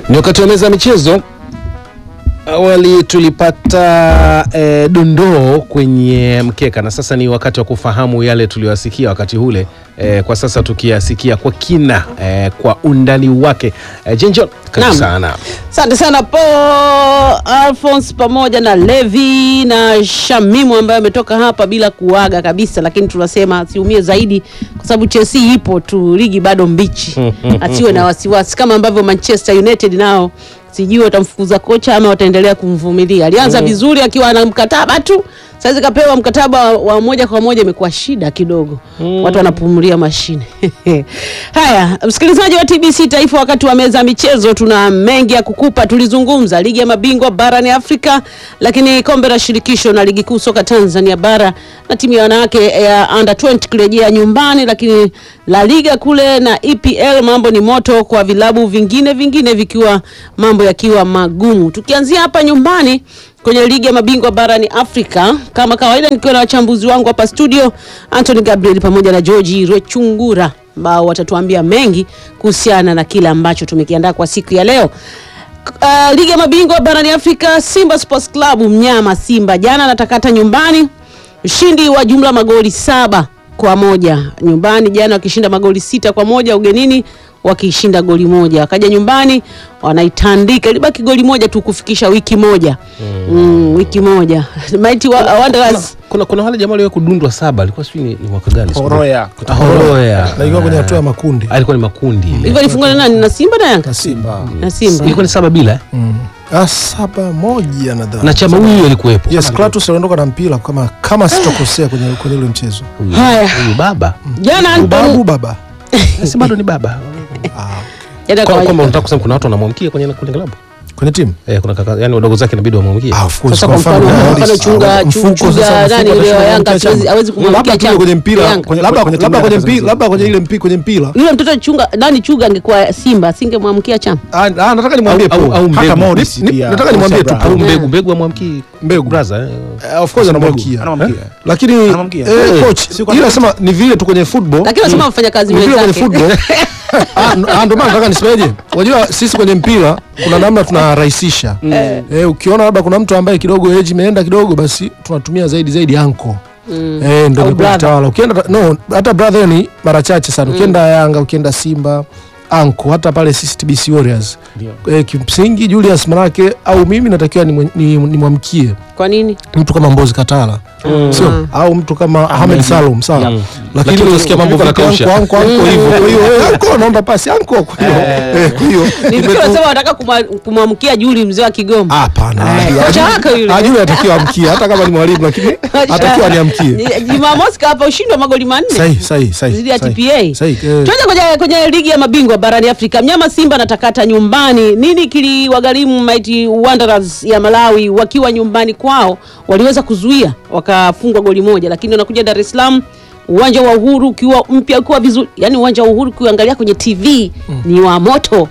Ni wakati wa meza ya michezo. Awali tulipata eh, dondoo kwenye mkeka na sasa ni wakati wa kufahamu yale tuliyoyasikia wakati ule. Eh, kwa sasa tukiyasikia kwa kina eh, kwa undani wake. Eh, Jenjo, karibu Naam. sana. Asante sana Paul Alphonse pamoja na Levi na Shamimu ambaye ametoka hapa bila kuaga kabisa, lakini tunasema asiumie zaidi kwa sababu Chelsea ipo tu, ligi bado mbichi, asiwe na wasiwasi kama ambavyo Manchester United nao sijui watamfukuza kocha ama wataendelea kumvumilia. Alianza vizuri akiwa na mkataba tu, saizi kapewa mkataba wa moja kwa moja, imekuwa shida kidogo, watu wanapumulia mashine. Haya, msikilizaji wa TBC Taifa, wakati wa meza ya michezo, tuna mengi ya kukupa. Tulizungumza ligi ya mabingwa barani Afrika, lakini kombe la shirikisho na ligi kuu soka Tanzania bara na timu ya wanawake ya under 20 kurejea nyumbani, lakini la liga kule na EPL mambo ni moto kwa vilabu vingine vingine vikiwa mambo yakiwa magumu. Tukianzia hapa nyumbani kwenye ligi ya mabingwa barani Afrika, kama kawaida, nikiwa na wachambuzi wangu hapa studio, Anthony Gabriel pamoja na George Rechungura ambao watatuambia mengi kuhusiana na kile ambacho tumekiandaa kwa siku ya leo. Uh, ligi ya mabingwa barani Afrika, Simba Sports Club mnyama Simba jana anatakata nyumbani, ushindi wa jumla magoli saba kwa moja nyumbani, jana wakishinda magoli sita kwa moja ugenini wakishinda goli moja, wakaja nyumbani wanaitandika, ilibaki goli moja tu kufikisha wiki moja mm, wiki moja Mighty wa, Wanderers Kuna, kuna wale jamaa waliwahi kudundwa saba, alikuwa sijui ni, ni mwaka gani? siku- Horoya. Ah, Horoya. na ilikuwa kwenye hatua ya makundi Alikuwa ni makundi ile. hivyo ilifungwa na nani? Na Simba na Yanga na Simba na Simba Ilikuwa ni saba bila eh? mm. ah, saba moja nadhani na chama huyu alikuwepo. yes Kratos aliondoka na mpira kama kama sitokosea kwenye kwenye ule mchezo Huyu- Haya. Huyu baba. jana Anton babu baba Si bado ni baba. ah, jana Kwa- kwa- Kwamba unataka kusema kuna watu wanamwamkia kwenye kwenye klabu? kwenye timu Eh, kuna kaka, yani wadogo zake inabidi wamwamkie. ah, of course Sasa kwa kwa mfano, mfano kwa mfano chunga- mfuko chunga sasa, nani mfuko yule wa atashinda Yanga, kumwamkia hawezi- chama. hawezi kumwamkia labda tu chama. kwenye mpira Yanga. kwenye- labda Kwenye- labda kwenye kwenye- mpira labda kwenye ile mpi kwenye mpira yule mtoto chunga nani chuga angekuwa Simba asingemwamkia chama ah, ah, nataka nimwambie Au- Paul. au Hata mbegu. Morris Ni- pia, nataka nimwambie tu Sabra. Au Paul. mbegu mbegu amwamkii Mbegu. brother. eh. Eh, of course anamwamkia Anamwamkia. lakini Anamwamkia. eh, coach Si kwa- ila nasema ni vile tu kwenye football lakini wanasema wafanya kazi Ni vile kwenye wenzake football Ah, n- ah, ndio maana nataka nisemeje unajua sisi kwenye mpira kuna namna tunarahisisha eh, ukiona labda kuna mtu ambaye kidogo age imeenda kidogo basi tunatumia zaidi zaidi anko eh, ndio Au imekuwa brother. kitawala ukienda no hata brother ni mara chache sana ukienda Yanga ukienda Simba anko hata pale sisi TBC Warriors eh, kimsingi Julius manake au mimi natakiwa nimwamkie ni, ni nimwamkie kwa nini mtu kama Mbozi Katala sio au mtu kama Ahmed Salum sawa lakini Lakini unasikia mambo ukivuka vipi nakausha. anko anko anko hivyo kwa hiyo eh, anko naomba pasi anko kwa hiyo eh, kwa hiyo Nifikiri wanasema wanataka kumwa- kumwamkia Juli mzee wa Kigoma hapana kocha wako yule. ajue atakiwa amkie hata kama ni mwalimu lakini atakiwa niamkie Ni- Jumamosi kawapa ushindi wa magoli manne sahihi sahihi sahihi Zidi ya sahihi. TPA. sahihi eh. Tuanze kwenye, kwenye ligi ya mabingwa barani Afrika. Mnyama Simba anatakata nyumbani. Nini kiliwagharimu Mighty Wanderers ya Malawi wakiwa nyumbani kwao? Waliweza kuzuia wakafungwa goli moja, lakini wanakuja Dar es Salaam, uwanja wa Uhuru ukiwa mpya ukiwa vizuri, yani uwanja wa Uhuru ukiangalia kwenye TV ni wa moto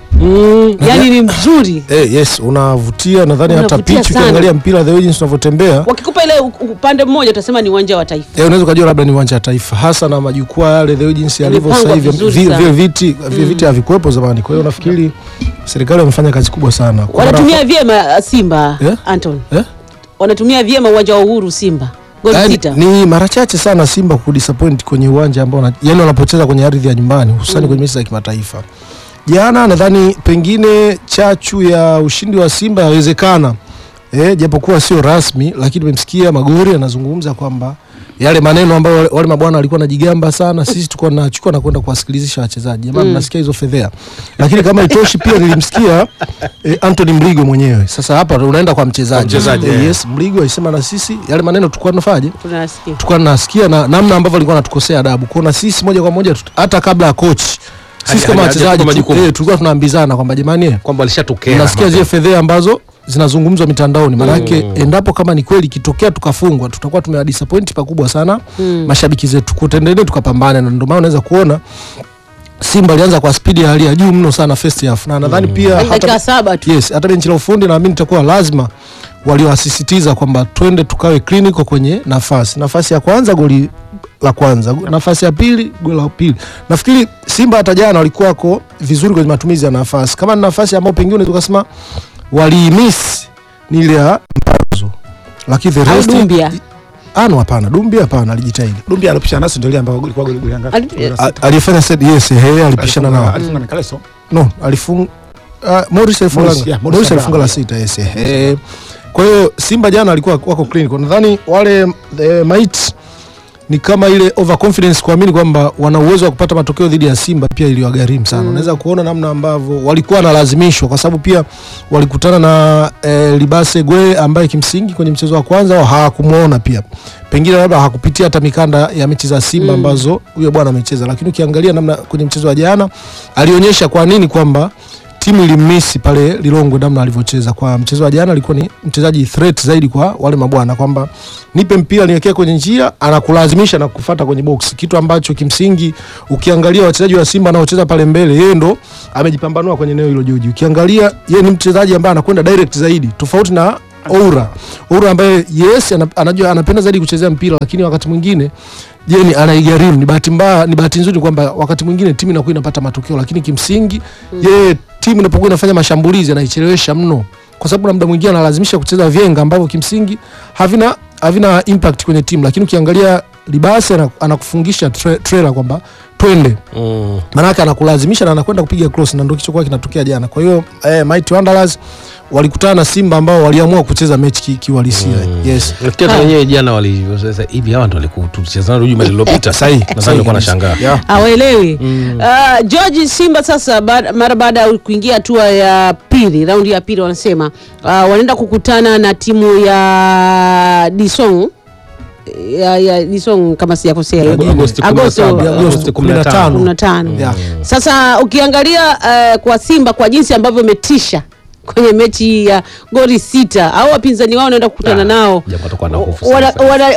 yani ni mzuri. Eh, yes unavutia nadhani hata Unavutia pitch sana. ukiangalia mpira the way jinsi unavyotembea Wakikupa ile u- upande mmoja utasema ni uwanja wa Taifa. Eh, unaweza ukajua labda ni uwanja wa taifa hasa na majukwaa yale the way jinsi yalivyo Yamepangwa sasa hivi vizuri vi- sana. vile viti vile viti havikuwepo zamani kwa hiyo nafikiri serikali wamefanya kazi kubwa sana Kwa Wanatumia mara- vyema uh, Simba Yeah? Anton, eh? wanatumia vyema uwanja wa Uhuru Simba goli Yaani, sita. ni mara chache sana Simba kudisappoint kwenye uwanja ambao wana- yani wanapocheza kwenye ardhi ya nyumbani hususani kwenye mechi za kimataifa. Jana nadhani pengine chachu ya ushindi wa Simba yawezekana eh, japokuwa sio rasmi, lakini nimemsikia Magori anazungumza kwamba yale maneno ambayo wale, wale mabwana walikuwa wanajigamba sana, sisi tulikuwa tunachukua na kwenda kuwasikilizisha wachezaji. Jamani, mnasikia hizo fedhea, lakini kama itoshi, pia nilimsikia eh, Anthony Mligo mwenyewe. Sasa hapa unaenda kwa mchezaji, mchezaji, Eh, eh. yes, Mligo alisema na sisi yale maneno tulikuwa tunafaje Tunasikia. tulikuwa tunasikia na namna ambavyo alikuwa anatukosea adabu kuona sisi moja kwa moja tut- hata kabla ya coach sisi Haja- kama haja- wachezaji hajachukua tu- majukumu. eh, tulikuwa tunaambizana kwamba jamani eh, Kwamba alishatokea. unasikia zile fedhea ambazo zinazungumzwa mitandaoni maanake endapo kama ni kweli ikitokea tukafungwa tutakuwa tumewadisappoint pakubwa sana mashabiki zetu kutendelee tukapambana na ndio maana unaweza kuona Simba alianza kwa spidi ya hali ya juu mno sana first half na nadhani pia dakika hata, saba tu yes, hata benchi la ufundi naamini itakuwa lazima waliowasisitiza kwamba twende tukawe clinical kwenye nafasi nafasi ya kwanza goli la kwanza, nafasi ya pili goli la pili. Nafikiri Simba hata jana walikuwa wako vizuri kwenye matumizi ya nafasi, kama ni nafasi ambayo pengine tukasema waliimiss ni ile ya mpanzo, lakini the Au rest Dumbia. ano, hapana, Dumbia hapana, alijitahidi Dumbi alipishana nasi ndio ile ambayo ilikuwa goli goli ngapi? Ali- Goli la A- sita. aliyefanya set yes, he alipishana Alifunga- nao alifunga na Kaleso. no alifunga uh, Morris alifunga Morris, yeah, Morris Morris alifunga la Abraham. sita yes eh. Kwa hiyo Simba jana alikuwa wako clean. Kwa nadhani wale eh, mates ni kama ile overconfidence kuamini kwamba wana uwezo wa kupata matokeo dhidi ya Simba pia iliwagharimu sana. Unaweza kuona namna ambavyo walikuwa wanalazimishwa kwa sababu pia walikutana na eh, Libase Gwe ambaye kimsingi kwenye mchezo wa kwanza hawakumuona pia. Pengine labda hakupitia hata mikanda ya mechi za Simba ambazo huyo bwana amecheza, lakini ukiangalia namna kwenye mchezo wa jana alionyesha kwa nini kwamba timu ilimmisi pale Lilongwe namna alivyocheza. Kwa mchezo wa jana alikuwa ni mchezaji threat zaidi kwa wale mabwana, kwamba nipe mpira niwekee kwenye njia, anakulazimisha na kufata kwenye box, kitu ambacho kimsingi ukiangalia wachezaji wa Simba wanaocheza pale mbele, yeye ndo amejipambanua kwenye eneo hilo Joji. Ukiangalia yeye ni mchezaji ambaye anakwenda direct zaidi, tofauti na Oura. Oura ambaye yes ana- anajua anapenda zaidi kuchezea mpira, lakini wakati mwingine Jeni anaigharimu. Ni bahati mbaya, ni bahati nzuri kwamba wakati mwingine timu inakuwa inapata matokeo, lakini kimsingi yeye timu inapokuwa inafanya mashambulizi anaichelewesha mno, kwa sababu na muda mwingine analazimisha kucheza vyenga ambavyo kimsingi havina havina impact kwenye timu, lakini ukiangalia Libasi ana- anakufungisha tre, trailer kwamba twende Mm. maanake anakulazimisha na anakwenda kupiga cross na ndio kilichokuwa kinatokea jana. Kwa hiyo eh, Mighty Wanderers walikutana na Simba ambao waliamua kucheza mechi ki- kiuhalisia. Yes. Nafikiri hata wenyewe jana wali sasa hivi hawa ndo walikuwa tulicheza nao juma lililopita. Sahihi, Nadhani sahihi walikuwa kabisa. nashangaa. Yeah. hawaelewi uh, George Simba sasa baada- mara baada ya kuingia hatua ya pili raundi ya pili wanasema uh, wanaenda kukutana na timu ya Disong ya, ya Disong kama sijakosea hiyo. Agosti Agosto 17, Agosti Agosti 15. 15. kumi na tano. Yeah. Sasa ukiangalia uh, kwa Simba kwa jinsi ambavyo imetisha kwenye mechi ya goli sita au wapinzani wao wanaenda kukutana Ah, nao japo atakuwa na hofu wana, sana. wana,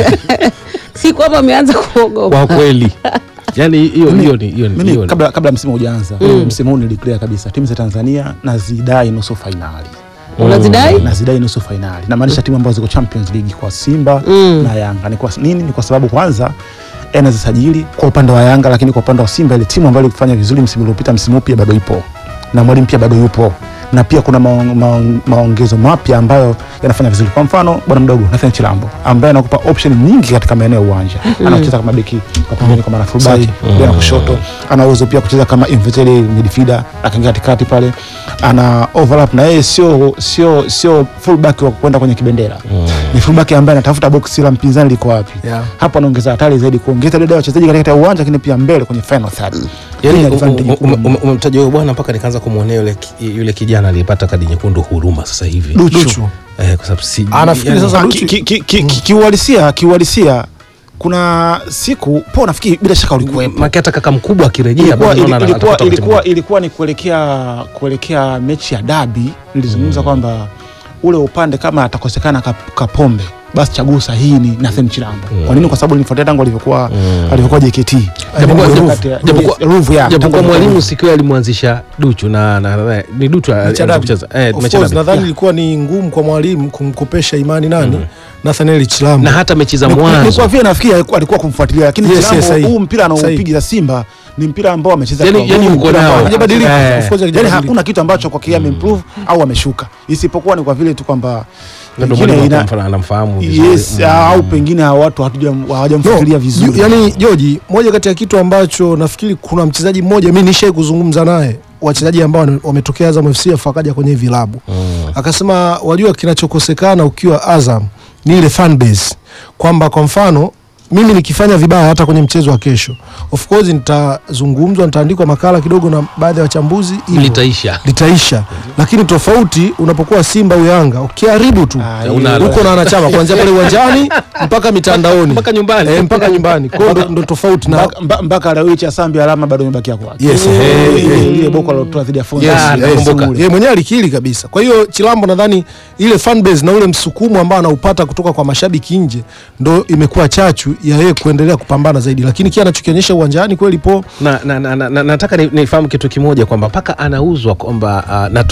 si kwamba wameanza kuogopa Kwa kweli. Yaani hiyo hiyo ni hiyo ni Mimi hiyo ni- kabla kabla msimu hujaanza msimu huu niliclear kabisa timu za Tanzania nazidai nusu fainali. unazidai nazidai nusu fainali namaanisha timu ambazo ziko Champions League kwa Simba Mm. na Yanga. Ni kwa nini? Ni kwa sababu kwanza anazisajili kwa upande wa Yanga, lakini kwa upande wa Simba ile timu ambayo ilifanya vizuri msimu uliopita, msimu huu pia bado ipo na mwalimu pia bado yupo na pia kuna maong- maong- maongezo mapya ambayo yanafanya vizuri. Kwa mfano bwana mdogo Nathan Chilambo ambaye anakupa option nyingi katika maeneo ya uwanja, anacheza kama beki kwa pembeni, kwa maana fullback Sahihi. pia na kushoto, ana uwezo pia kucheza kama inverted midfielder, akaingia katikati pale, ana overlap na yeye sio sio sio fullback wa kwenda kwenye kibendera, ni fullback ambaye anatafuta box la mpinzani liko wapi. Yeah. Hapo anaongeza hatari zaidi, kuongeza idadi ya wachezaji katika uwanja, lakini pia mbele kwenye final third. Hii Yaani ni ume- advantage ume- kubwa. ume- umemtaja huyo bwana mpaka nikaanza kumwonea yule ki- yule kijana aliyepata kadi nyekundu huruma sasa hivi. Duchu. Duchu. Eh, kwa sababu si Anafikiri yaani- sasa Ah, Duchu- ki- ki- ki- ki- kiuhalisia kiuhalisia kuna siku po nafikiri bila shaka ulikuwepo Maki hata kaka mkubwa akirejea ilikuwa, bado naona ili- ilikuwa, atakuta ilikuwa, kutibu. ilikuwa ni kuelekea kuelekea mechi ya dabi nilizungumza kwamba ule upande kama atakosekana Kap- kapombe basi chaguo sahihi ni Nathan Chilambo. Kwa nini? Kwa sababu nilifuatia tangu alivyokuwa alivyokuwa JKT. Japokuwa- Ruvu, japo- yes, japokuwa- Ruvu, yeah, tangu japokuwa alivyokuwa mwalimu siku hiyo alimwanzisha Duchu na, na, na ni Duchu alianza Dabi. kucheza eh, Of mechi ya course, dabi. nadhani ilikuwa ni ngumu kwa mwalimu kumkopesha imani nani Nathaniel Chilambo. na hata mechi za Ni- ni- ni mwanzo kwa vile nafikiri alikuwa- alikuwa kumfuatilia lakini Yes, Chilambo, yes, sahihi. huu mpira Sahihi. anaopiga Simba ni mpira ambao amecheza Yani- kwa yani nguvu, uko mpira nao. ambao- Hajabadilika. Eh. Of course, yani hajabadilika. hakuna kitu ambacho kwa kia ameimprove au ameshuka isipokuwa ni kwa vile tu kwamba Na ndio pengine mwalimu ina- akamfa- anamfahamu vizuri. yes Mm. au pengine hawa watu hatuja- hawajamfikiria vizuri Ju- Yani Joji, moja kati ya kitu ambacho nafikiri kuna mchezaji mmoja mi nishai kuzungumza naye, wachezaji ambao wame- wametokea Azam FC afu akaja kwenye hivi vilabu akasema, wajua kinachokosekana ukiwa Azam ni ile fan base, kwamba kwa mfano mimi nikifanya vibaya hata kwenye mchezo wa kesho, of course nitazungumzwa, nitaandikwa makala kidogo na baadhi ya wachambuzi hivyo. litaisha litaisha, lakini tofauti unapokuwa Simba au Yanga ukiharibu tu Ah, hiyo- Unalo. uko na wanachama kuanzia pale uwanjani mpaka mitandaoni mpaka nyumbani. eh, mpaka nyumbani. Kwa hiyo ndo, ndo tofauti na Mpaka- mba- mpaka leo hii Chasambi alama bado imebakia kwake Yes, Eh, eh, ile- eh. ile boko alilotoa dhidi ya Fonza. Yes, Ah, yes. nakumbuka. Yeye mwenyewe alikiri kabisa. Kwa hiyo Chilambo nadhani ile fan base na ule msukumo ambao anaupata kutoka kwa mashabiki nje ndo imekuwa chachu ya yeye kuendelea kupambana zaidi, lakini kile anachokionyesha uwanjani kweli po na, na, na, na, na, nataka ni- nifahamu kitu kimoja kwamba mpaka anauzwa kwamba uh, natuma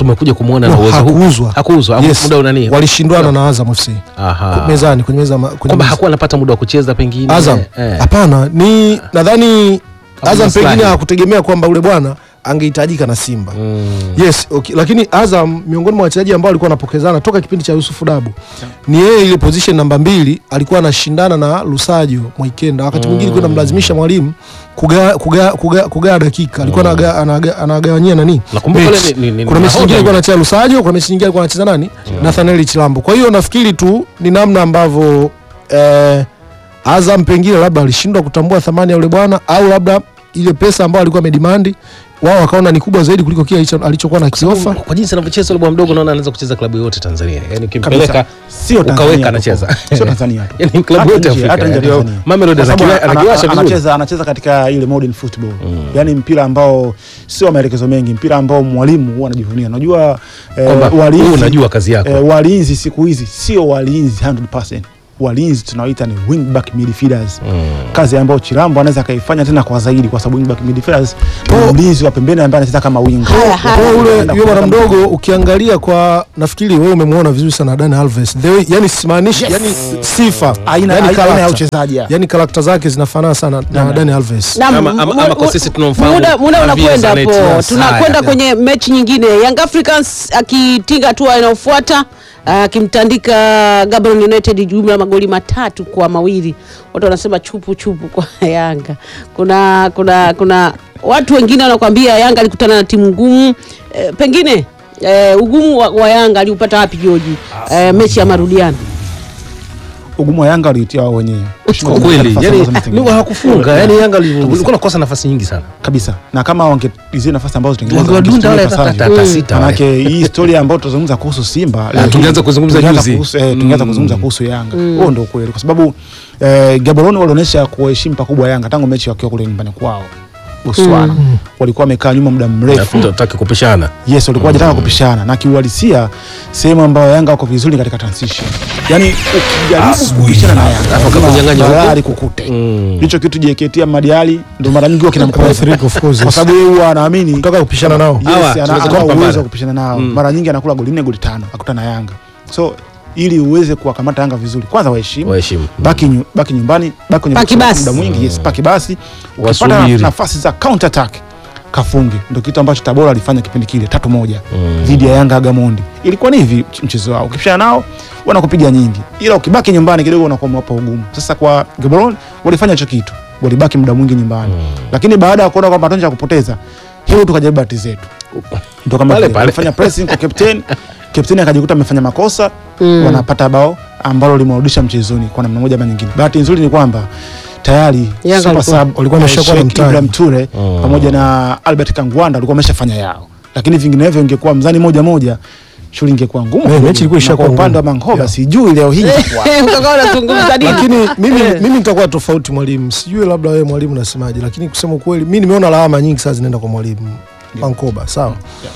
umekuja kumwona na No, uwezo huu hakuuzwa. hakuuzwa Haku- Yes, muda unani walishindwana na Azam FC aha mezani kwenye meza ma- kwenye kwamba meza. hakuwa anapata muda wa kucheza pengine Azam eh. hapana, ni nadhani Kama Azam maslahi. pengine hakutegemea kwamba ule bwana angehitajika na Simba Mm. yes okay. Lakini Azam miongoni mwa wachezaji ambao alikuwa anapokezana toka kipindi cha Yusufu Dabu ni yeye, ile position namba mbili alikuwa anashindana na Lusajo Mwaikenda, wakati mwingine kwenda mlazimisha mwalimu kugaa kugaa kugaa kugaa dakika, alikuwa anaga- anaga- anagawanyia nani Nakumbuka mechi. ile ni- ni- ni kuna mechi nahodha nyingine alikuwa yule. anacheza Lusajo, kuna mechi nyingine alikuwa anacheza nani Nathaniel Chilambo. Kwa hiyo nafikiri tu ni namna ambavyo eh, Azam pengine labda alishindwa kutambua thamani ya yule bwana au labda ile pesa ambayo alikuwa amedimandi wao wakaona ni kubwa zaidi kuliko kile alicho- alichokuwa na kiofa. kwa jinsi anavyocheza yule bwana mdogo naona anaweza kucheza klabu yote Tanzania yani ukimpeleka Kabisa. Sio Tanzania ukaweka tu. anacheza Sio Tanzania tu. yani klabu Hata yote nje- Afrika hata nje ya yani. Tanzania. Mamelodi Kwa sababu anakiwa- ana- anakiwasha ana- vizuri anacheza anacheza katika ile modern football yani mpira ambao sio maelekezo mengi mpira ambao mwalimu huwa anajivunia unajua eh, kwamba walinzi- wewe unajua kazi yako eh, walinzi siku hizi sio walinzi 100% walinzi tunaoita ni wingback midfielders kazi ambayo Chirambo anaweza akaifanya tena kwa zaidi kwa sababu wingback midfielders ni mlinzi wa pembeni ambaye anacheza kama winga Haya, haya. Kwa hiyo ule Anaenda yule bwana kupata mdogo ukiangalia kwa nafikiri wewe umemwona vizuri sana Dani Alves. The way, yani simaanishi yani sifa. aina yani aina ya character. uchezaji ya. Yani karakta zake zinafanana sana na Dani Alves. Na Ama- m- ama- mu- ama kwa mu- sisi tunaomfahamu muda, muda Javier unakwenda Zanetti. hapo, Yes, tunakwenda haya. kwenye mechi nyingine. Young Africans akitinga hatua inayofuata akimtandika Gaborone United jumla magoli matatu kwa mawili. Watu wanasema chupu chupu kwa Yanga. Kuna kuna kuna watu wengine wanakuambia Yanga alikutana na timu ngumu e, pengine e, ugumu wa, wa Yanga aliupata wapi Joji? E, mechi ya marudiano ugumu wa Yanga waliitia wao wenyewe kwa kweli Nafasi yani ambazo wametengeneza. ni hakufunga yani Yanga ulikuwa nakosa nafasi nyingi sana kabisa na kama wangeizia nafasi ambazo wangewadunda wale hata ipasavyo. hata sita wale. manake hii historia ambayo tutazungumza kuhusu Simba leo hii, tungeanza kuzungumza tungeanza juzi. kuhusu- eh, tungeanza Mm. kuzungumza kuhusu Yanga huo ndio ukweli kwa sababu eh, Gaborone walionyesha kuheshimu pakubwa Yanga tangu mechi wakiwa kule nyumbani kwao Botswana walikuwa wamekaa nyuma muda mrefu tutaki kupishana yes walikuwa hajataka kupishana na kiuhalisia sehemu ambayo Yanga wako vizuri katika transition yani ukijaribu kupishana na Yanga Hapo kama lazima nyang'anya huko. balaa kukute Mm. ndicho kitu JKT ya Madiali ndio mara nyingi huwa kinamkwaza Athirika, of course, kwa yes. sababu yeye huwa anaamini Kutaka kupishana nao. Yes, Hawa, ana- tunaweza ana kupambana. uwezo wa kupishana nao mara nyingi anakula goli nne goli tano akutana na Yanga so ili uweze kuwakamata Yanga vizuri kwanza waheshimu waheshimu baki, nyu, baki nyumbani baki kwenye Paki box basi. muda mwingi yes, paki basi ukipata Wasubiri. nafasi za counter attack kafunge ndio kitu ambacho Tabora alifanya kipindi kile tatu moja dhidi ya Yanga Gamondi ilikuwa ni hivi ch- mchezo wao ukipishana nao wanakupiga nyingi ila ukibaki nyumbani kidogo unakuwa umewapa ugumu sasa kwa Gaborone walifanya hicho kitu walibaki muda mwingi nyumbani lakini baada ya kuona kwamba hatuna cha kupoteza hebu tukajaribu bahati zetu ndio kama Pale vile pale. walifanya pressing kwa captain captain akajikuta amefanya makosa wanapata bao ambalo limewarudisha mchezoni kwa namna moja ama nyingine bahati nzuri ni kwamba tayari Yanga super walikuwa- sub walikuwa wameshakuwa na Sheikh mtaji. Ibrahim Ture pamoja na Albert Kangwanda walikuwa wameshafanya yao lakini vinginevyo ingekuwa mzani moja moja shughuli ingekuwa ngumu Eh, kidogo. mechi ilikuwa Na ishakuwa kwa upande wa ngumu. Mangoba Yeah. sijui leo hii itakuwa Ukakaa unazungumza nini? lakini mimi, Eh. mimi nitakuwa tofauti mwalimu, sijui labda wewe mwalimu unasemaje, lakini kusema ukweli mi nimeona lawama nyingi sana zinaenda kwa mwalimu Mankoba, sawa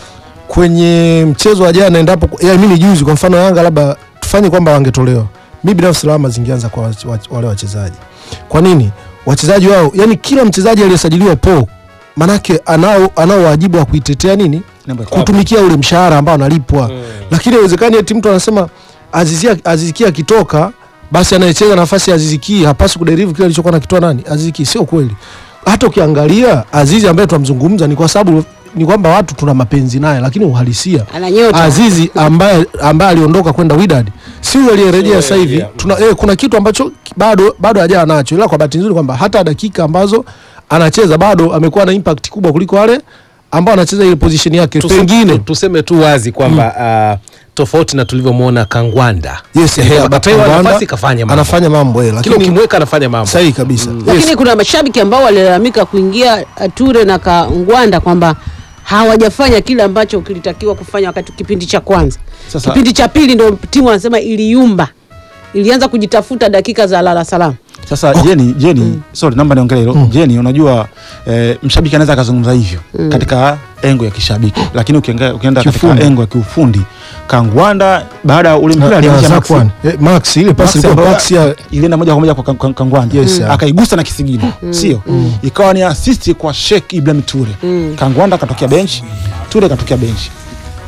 kwenye mchezo wa jana, endapo ya mimi juzi, kwa mfano Yanga labda tufanye kwamba wangetolewa, mi binafsi lawama zingeanza kwa wach- wach- wale wachezaji. Kwa nini wachezaji wao, yani kila mchezaji aliyesajiliwa po manake anao anao wajibu wa kuitetea nini Nembo ya kutumikia ule mshahara ambao analipwa lakini haiwezekani eti mtu anasema Azizia Aziziki akitoka basi anayecheza nafasi ya Aziziki hapaswi kuderive kile alichokuwa nakitoa nani Aziziki sio kweli hata ukiangalia Azizi ambaye tunamzungumza ni kwa sababu ni kwamba watu tuna mapenzi naye lakini uhalisia Ana nyota. Azizi ambaye ambaye aliondoka kwenda Wydad si yule aliyerejea sasa hivi tuna eh, kuna kitu ambacho bado bado hajawa nacho ila kwa bahati nzuri kwamba hata dakika ambazo anacheza bado amekuwa na impact kubwa kuliko wale ambao anacheza ile position yake Tuseme- pengine tu- tuseme tu wazi kwamba ah, tofauti na tulivyomwona Kangwanda Yes, Ehe, eh, akapewa Kangwanda nafasi kafanya mambo. anafanya mambo eh, kila lakini ukimweka anafanya mambo sahihi kabisa lakini yes. kuna mashabiki ambao walilalamika kuingia uh, Ture na Kangwanda kwamba hawajafanya kile ambacho kilitakiwa kufanya wakati kipindi cha kwanza. Sasa- kipindi cha pili ndo timu wanasema iliyumba, ilianza kujitafuta dakika za lala salama. Sasa Jeni, Jeni, sorry namba niongele hilo. Jeni, unajua eh, mshabiki anaweza akazungumza hivyo katika engo ya kishabiki, lakini ukienda ukienda katika Kiufundi. engo ya kiufundi Kangwanda baada ya ule mpira Na- na alianzisha Maxi. Zakwan. Eh, Max ile pasi Maxi ilikuwa ambayo Max ya ilienda moja kwa moja kwa Kang- Kang- Kangwanda Yes, yeah. akaigusa na kisigino sio, ikawa ni assist kwa Sheikh Ibrahim Ture. Kangwanda akatokea bench, Ture akatokea bench.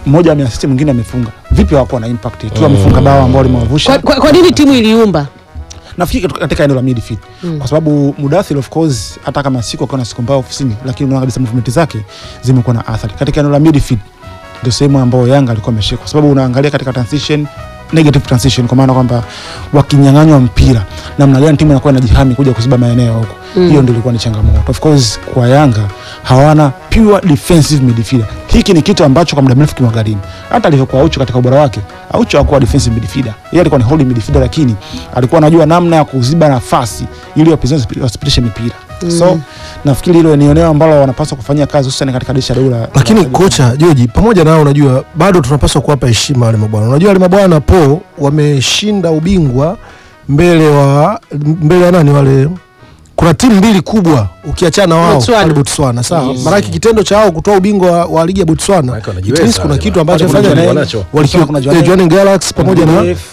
mmoja ameasisti mwingine amefunga vipi hawakuwa na impact tu amefunga bao ambao limewavusha Kwa, kwa, kwa nini timu iliumba? nafikiri katika- katika eneo la midfield kwa sababu Mudathir of course hata kama siku akiwa na siku mbaya ofisini, lakini unaona kabisa movement zake zimekuwa na athari katika eneo la midfield. Ndio sehemu ambayo Yanga alikuwa ameshika, kwa sababu unaangalia katika transition negative transition, kwa maana kwamba wakinyang'anywa mpira namna gani timu inakuwa inajihami kuja kuziba maeneo huko, hiyo ndio ilikuwa ni changamoto. Of course kwa Yanga hawana pure defensive midfielder. Hiki ni kitu ambacho kwa muda mrefu kimewagharimu. Hata alivyokuwa Aucho katika ubora wake, Aucho hakuwa defensive midfielder, yeye alikuwa ni holding midfielder, lakini alikuwa anajua namna ya kuziba nafasi ili wapinzani wasipi- wasipitishe mipira. So nafikiri hilo ni eneo ambalo wanapaswa kufanyia kazi hususan katika dirisha dogo la lakini la- kocha Joji, pamoja nao, unajua bado tunapaswa kuwapa heshima wale mabwana. Unajua wale mabwana po wameshinda ubingwa mbele wa mbele ya nani wale kuna timu mbili kubwa ukiachana na wao Botswana. pale Botswana, sawa. Maanake kitendo cha wao kutoa ubingwa wa, wa ligi ya Botswana Maanake wanajiweza it means kuna wale kitu bwana. ambacho Wale kuna wamefanya wanacho. walikiwa Kuna eh, Jwaneng. Jwaneng Galaxy pamoja na BDF,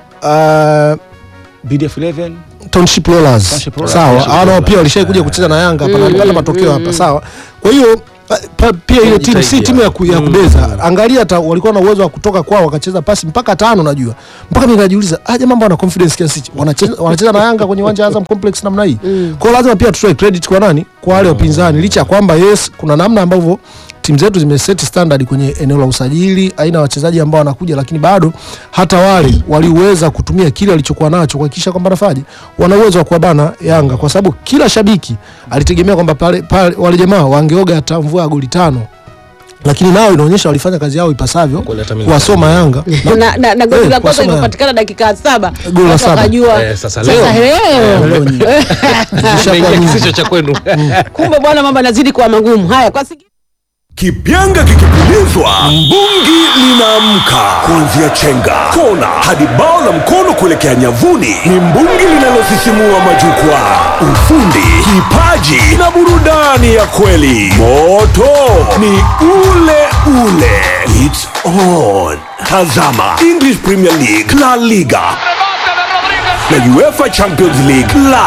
uh, BDF 11 Township Rollers. Township Rollers. Sawa, Township hao nao Rollers. pia walishai kuja kucheza na Yanga hapa na walipata matokeo hapa, sawa. Kwa hiyo pa- pa- pia ile timu si Wanajitahidi timu ya, ku, ya Mm. kubeza. Angalia hata walikuwa na uwezo wa kutoka kwao wakacheza pasi mpaka tano najua. Mpaka mimi najiuliza, aje mambo wana confidence kiasi hichi. Wanacheza wanacheza na Yanga kwenye uwanja wa Azam Complex namna hii. Kwa hiyo lazima pia tutoe credit kwa nani? Kwa wale wapinzani licha ya kwamba yes kuna namna ambavyo timu zetu zimeseti standard kwenye eneo la usajili, aina ya wachezaji ambao wanakuja, lakini bado hata wale waliweza kutumia kile walichokuwa nacho kuhakikisha kwamba nafaje, wana uwezo wa kuwabana Yanga, kwa sababu kila shabiki alitegemea kwamba pale, pale wale jamaa wangeoga hata mvua ya goli tano, lakini nao inaonyesha walifanya kazi yao ipasavyo Goli hata mimi kuwasoma Yanga na, na, na goli Eh, la kwanza kuwasoma Yanga. limepatikana dakika saba Goli la Watu saba. wakajua Eh, sasa sasa leo. leo leo nyingi. Zishakuwa Mengi nyingi. kisicho cha kwenu kumbe bwana mambo yanazidi kuwa magumu haya kwa sigi... Kipyanga kikipulizwa, mbungi linaamka. Kuanzia chenga, kona hadi bao la mkono kuelekea nyavuni, ni mbungi linalosisimua majukwaa. Ufundi, kipaji na burudani ya kweli. Moto ni ule ule. It's on. Tazama English Premier League, La Liga na UEFA Champions League live